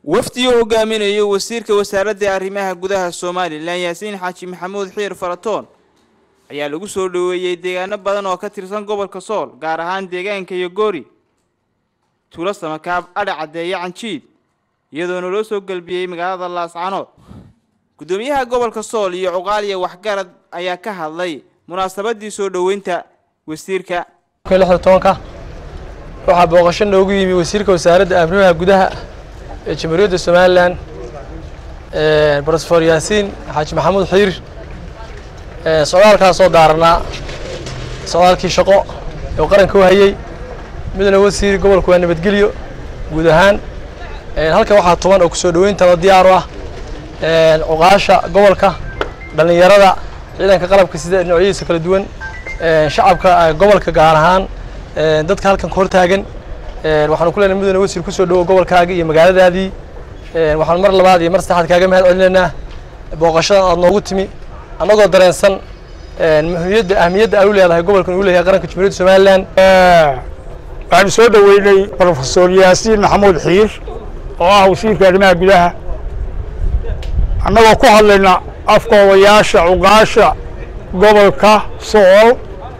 wafdi uu hogaaminayo wasiirka wasaaradda arrimaha gudaha somalilan yaasiin xaaji maxamuud xiir faratoon ayaa lagu soo dhoweeyey deegaano badan oo ka tirsan gobolka sool gaar ahaan deegaanka yogoori tuulo samakaab adha caddeeye canjiid iyadoona loo soo gelbiyey magaalada laascanood guddoomiyaha gobolka sool iyo cuqaaliya waxgarad ayaa ka hadlay munaasabadii soo dhoweynta wasiirka lixda tobanka waxaa booqasho noogu yimi wasiirka wasaaradda arrimaha gudaha ee jamhuuriyadda somalilan brofesor yaasiin xaaji maxamuud xiir socdaalkaas soo daaranaa socdaalkii shaqo ee qaranka u hayey midna wasiir gobolku waa nabadgelyo guud ahaan halkan waxaa tuban oo kusoo dhoweynta diyaar u ah cuqaasha gobolka dhallinyarada ciidanka qalabka sida noocyadiisa kala duwan shacabka gobolka gaar ahaan dadka halkan ka hortaagan waxaanu ku leenahay mudane wasiir kusoo dhowo gobolkaaga iyo magaaladaadii waxaanu mar labaad iyo mar saddexaad kaaga mahad celinaynaa booqashadan aad noogu timi annagoo dareensan muhiimiyadda ahmiyadda ay u leedahay gobolkan uu leeyahay qaranka jamhuuriyadda somalilan waxaanu soo dhoweynay brofesor yaasiin maxamuud xiir oo ah wasiirka arrimaha gudaha annagoo ku hadlayna afka odayaasha cuqaasha gobolka sool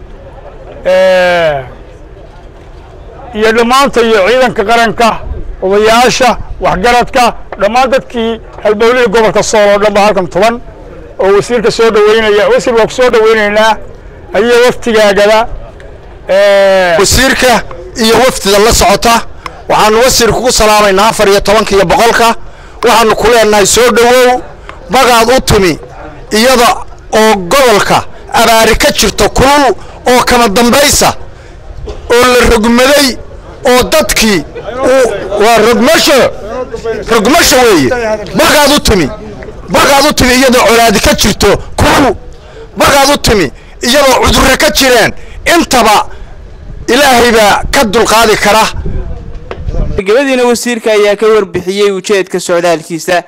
iyo dhammaanta iyo ciidanka qaranka odayaasha waxgaradka dhammaan dadkii halbowlihii gobolka sool oo dhan ba halkan tuban oo wasiirka soo dhoweynaya wasiir waa ku soo dhoweynaynaa adiyo waftigaagada wasiirka iyo wafdida la socota waxaanu wasiir kugu salaamaynaa afar iyo tobanka iyo boqolka waxaanu ku leenahay soo dhowow magaad u timi iyada oo gobolka abaari ka jirto kulul oo kama dambaysa oo la rogmaday oo dadkii waa rogmasho rogmasho weeye magaad u timi magaad u timi iyadoo colaadi ka jirto kulul magaad u timi iyadoo cudurre ka jireen intaba ilaahay baa ka dulqaadi kara gabadiina wasiirka ayaa ka warbixiyey ujeedka socdaalkiisa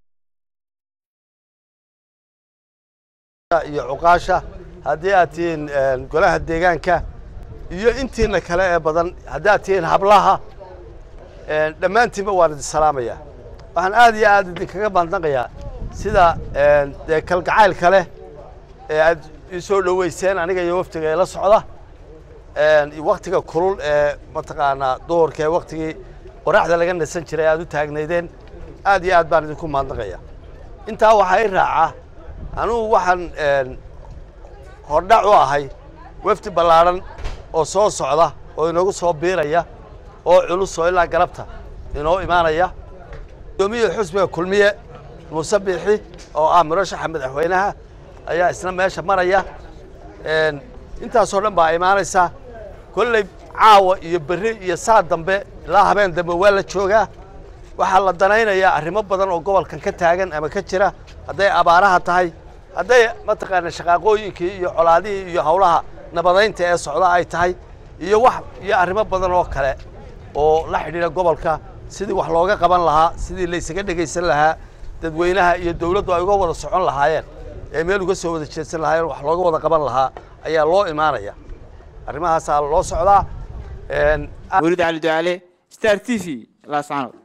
iyo cuqaasha haddii aad tihiin golaha deegaanka iyo intiina kale ee badan haddii aad tihiin hablaha dhammaantiinba waan idin salaamayaa waxaan aad iyo aad idinkaga maadnaqayaa sida dee kalgacaylka leh ee aad ii soo dhoweyseen aniga iyo waftiga ee la socda waktiga kulul ee mataqaanaa duhurka ee waktigii qoraxda laga nasan jiray aad u taagnaydeen aad iyo aad baan idinku maadnaqaya intaa waxaa i raaca anugu waxaan hordhac u ahay wafdi ballaadhan oo soo socda oo inoogu soo biiraya oo culus oo ilaa galabta inoo imaanaya guddoomiyaha xusbiga kulmiye muuse biixi oo ah murashaxa madaxweynaha ayaa isna meesha maraya intaasoo dhan baa imaanaysa kolley caawa iyo berri iyo saa dambe ilaa habeen dambe waa la joogaa waxaa la danaynayaa arrimo badan oo gobolkan ka taagan ama ka jira hadday abaaraha tahay hadday mataqaana shaqaaqooyinkii iyo colaadihii iyo howlaha nabadaynta ee socda ay tahay iyo wax iyo arrimo badan oo kale oo la xidhiidha gobolka sidii wax looga qaban lahaa sidii laysaga dhegaysan lahaa dadweynaha iyo dawladdu ay uga wada socon lahaayeen ee meel uga soo wada jeedsan lahaayeen wax looga wada qaban lahaa ayaa loo imaanaya arrimahaasaa loo socdaa weliid cali ducaale star t v laascanood